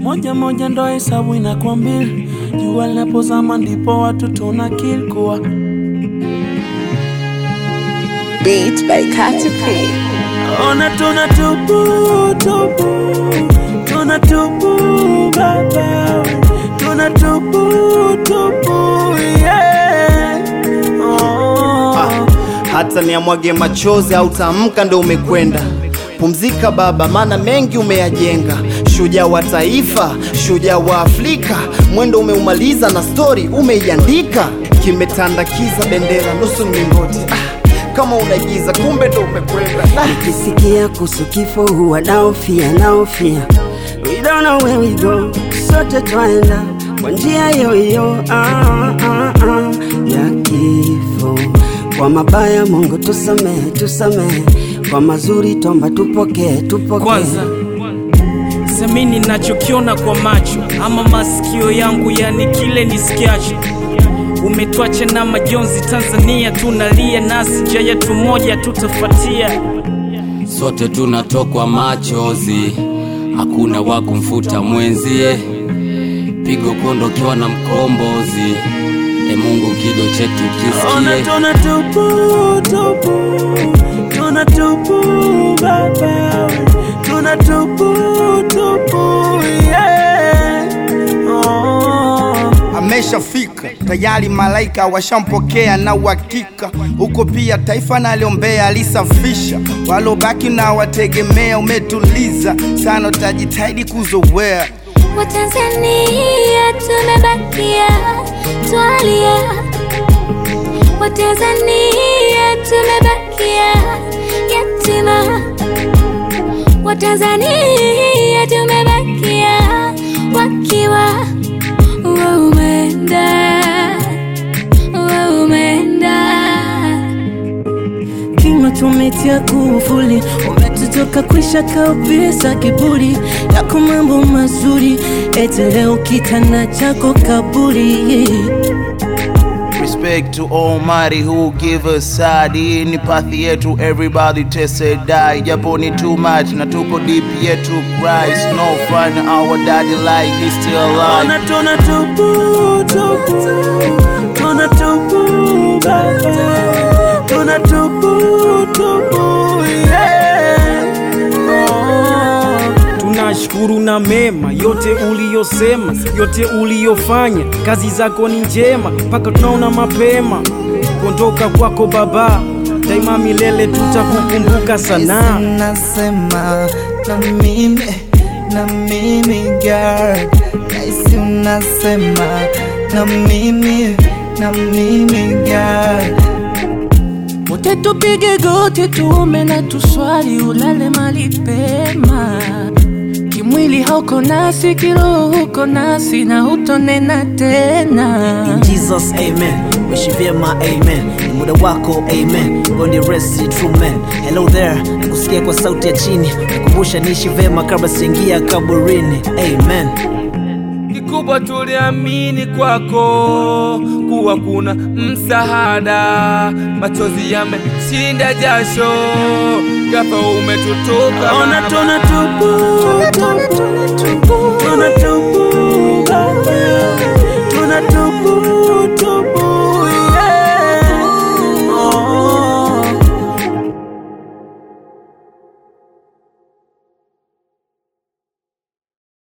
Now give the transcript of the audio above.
moja moja ndo hesabu inakwambia, jua linapozama ndipo watu tuna kill kuwa Beat by Katy P. ona tuna tupu tupu, tuna tupu baba, tuna tupu tupu yeah. oh. Ah, hata niamwage machozi au tamka ndo umekwenda pumzika baba maana mengi umeyajenga shujaa wa taifa shujaa wa afrika mwendo umeumaliza na stori umeiandika kimetandakiza bendera nusu mlingoti ah, kama unaigiza kumbe ndo umekwenda ah. Nikisikia kuhusu kifo huwa naofia naofia, we don't know where we go, sote twaenda kwa njia hiyo hiyo ah, ah, ah, ya kifo. Kwa mabaya Mungu tusamehe, tusamehe, kwa mazuri tomba tupokee, tupokee. kwanza samini nachokiona kwa macho ama masikio yangu yani kile nisikiacho umetwacha na majonzi tanzania tunalia nasi njia yetu moja tutafatia sote tunatokwa machozi, hakuna wa kumfuta mwenzie, pigo kuondokewa na mkombozi. E Mungu, kido chetu Ona kisikie. tuna tupu tupu, tuna tupu baba, tuna tupu tupu yeah. oh. ameshafika tayari, malaika washampokea na uhakika huko pia taifa naliombea alisafisha, walobaki na wategemea, umetuliza sana, utajitahidi kuzoea Watanzania tumebakia twalia, Watanzania tumebakia yatima, Watanzania tumebakia wakiwa waumenda waumenda Kinywa tumetia kufuli, umetutoka kwisha kabisa kiburi yako mambo mazuri, eti leo kitanda chako kaburi Respect to Almighty who give us sadi ni pathi yetu everybody tese die japo ni too much na tuko deep yetu Christ no fun our daddy like he's still alive Ona tuna tupu tupu, tuna tupu baba, tuna tupu tupu yeah. oh. tunashukuru na mema yote uliyosema yote uliyofanya kazi zako ni njema mpaka tunaona mapema kuondoka kwako baba daima milele tutakukumbuka sana unasema na mimi na mimi girl naisi unasema na mimi na mimi girl Wote tupige goti tuombe na tuswali, ulale mali pema. Kimwili hauko nasi, kiroho huko nasi na hutonena tena. In Jesus, amen. Wishi vyema, amen. Ni muda wako, amen. Gondi rest, true man. Hello there, nakusikia kwa sauti ya chini, nikumbusha niishi vyema kabla sijaingia kaburini, amen. kikubwa tuliamini kwako kuwa kuna msaada, machozi yameshinda jasho, ghafla umetutoka Ona tuna tupu tupu,